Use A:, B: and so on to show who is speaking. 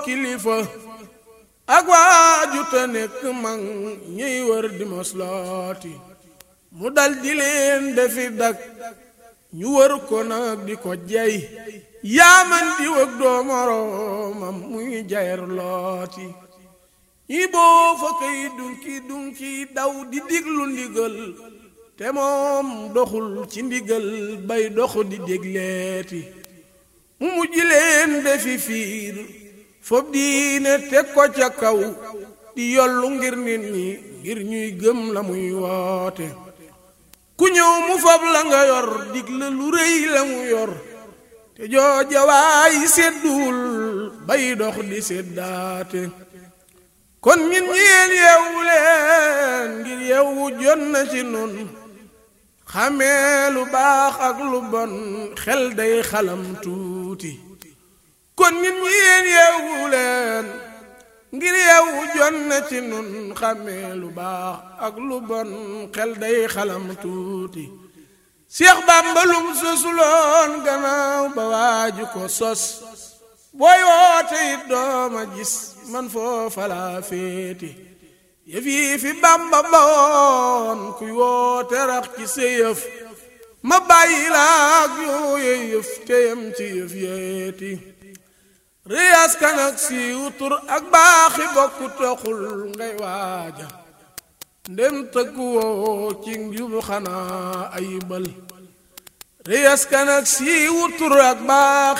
A: kilifa ak waaju te nekk mag ñuy wër di moslooti mu dal di leen defi dak ñu wër ko nag di ko jey yaaman di wëg doo moroomam muy jayer looti ñi boo fa kay dunki dunki daw di diglu ndigal te moom doxul ci ndigal bay dox di dégleeti mu mujj leen defi fiir fob diine teg ko ca kaw di yollu ngir nit ñi ngir ñuy gëm la muy woote ku ñëw mu fab la nga yor digle lu rëy la mu yor te jooja waay sedduwul bay dox di seddaate kon ñin ñeen yeewu leen ngir yeewu jot na ci nun xamee lu baax ak lu bon xel day xalam tuuti kon ñin ñeen yeewu leen ngir yeewu jot na ci nun xamee lu baax ak lu bon xel day xalam tuuti Seex Bàmba lum sosuloon gannaaw ba waaju ko sos booy woote it dooma gis man foofa laa féeti yëf yi fi Bàmba bawoon kuy woote rax ci sa yëf ma bàyyi laak yooye yëf teyam ci yëf yeeti riyaas kan ak siiw tur ak baaxi bokku taxul ngay waaja ndem tëggu woo ci njub xanaa ayibal riyaas kan ak siiw tur ak baax